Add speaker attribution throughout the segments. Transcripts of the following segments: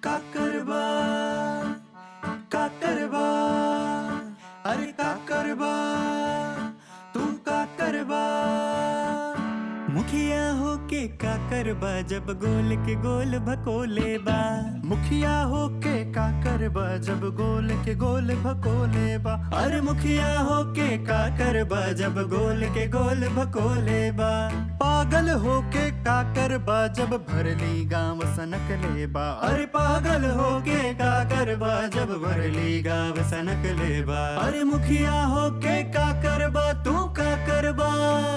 Speaker 1: का करबा का करबा अरे का करबा तू का करबा मुखिया होके का करबा जब गोल के गोल भकोले बा
Speaker 2: मुखिया होके का करबा जब गोल के गोल भकोले बा
Speaker 1: अरे मुखिया होके का करबा जब गोल के गोल भकोले बा
Speaker 2: पागल होके का करबा जब भरली गांव सनक लेबा
Speaker 1: अरे पागल होके का करबा जब भरली गाव सनक लेबा अरे मुखिया होके का करबा तू का करबा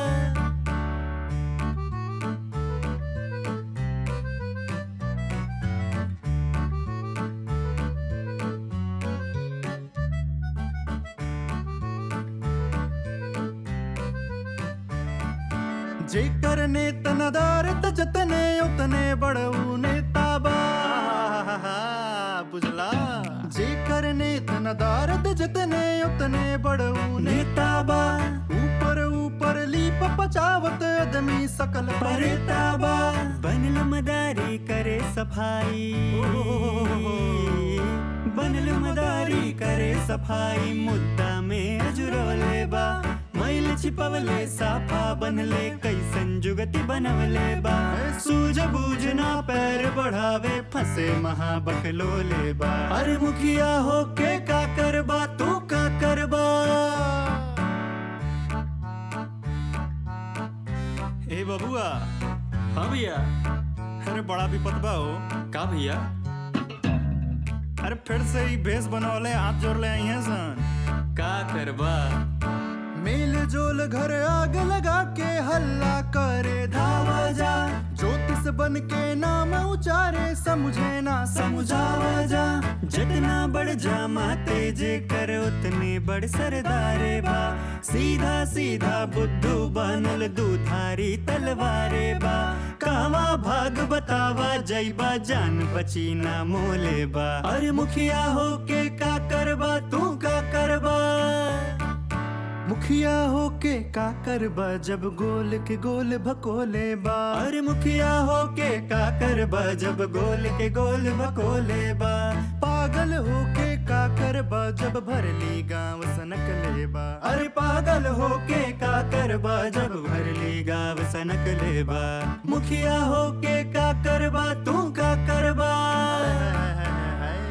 Speaker 2: जेकर नेत नदारत जतने उतने बड़ऊ नेता बा बुझला जेकर नेत नदारत जतने उतने बड़ऊ
Speaker 1: नेता बा
Speaker 2: ऊपर ऊपर लीप पचावत आदमी सकल
Speaker 1: परेता बा बनल मदारी करे सफाई बनल मदारी करे सफाई मुद्दा में अजुरोले बा मैल छिपवले साफा बनले कैसन जुगति बनवले बा सूझ बूझ ना पैर बढ़ावे फंसे महाबकलोले बा अरे मुखिया होके का करबा तू का करबा
Speaker 2: ए बबुआ
Speaker 3: हाँ भैया
Speaker 2: अरे बड़ा विपद बा हो
Speaker 3: का भैया
Speaker 2: अरे फिर से ही भेष बनवले हाथ जोड़ ले आई हैं सन
Speaker 3: का करबा
Speaker 2: मेल जोल घर आग लगा के हल्ला करे धावा जा ज्योतिष बन के नाम उचारे समझे ना
Speaker 1: समझावा जा जितना बढ़ जा माते जे कर उतने बड़ सरदारे बा सीधा सीधा बुद्धू बनल दूधारी तलवारे बा कावा भाग बतावा जैबा जान बची ना मोले बा अरे मुखिया होके का करबा तू का करबा
Speaker 2: मुखिया होके का करबा जब गोल के गोल भकोले बा
Speaker 1: अरे मुखिया होके का करबा जब गोल के गोल भकोले बा
Speaker 2: पागल होके का करबा जब भरली गांव सनक लेबा
Speaker 1: अरे पागल होके का करबा जब भरली गाव सनक लेबा मुखिया होके का करबा तू का करबा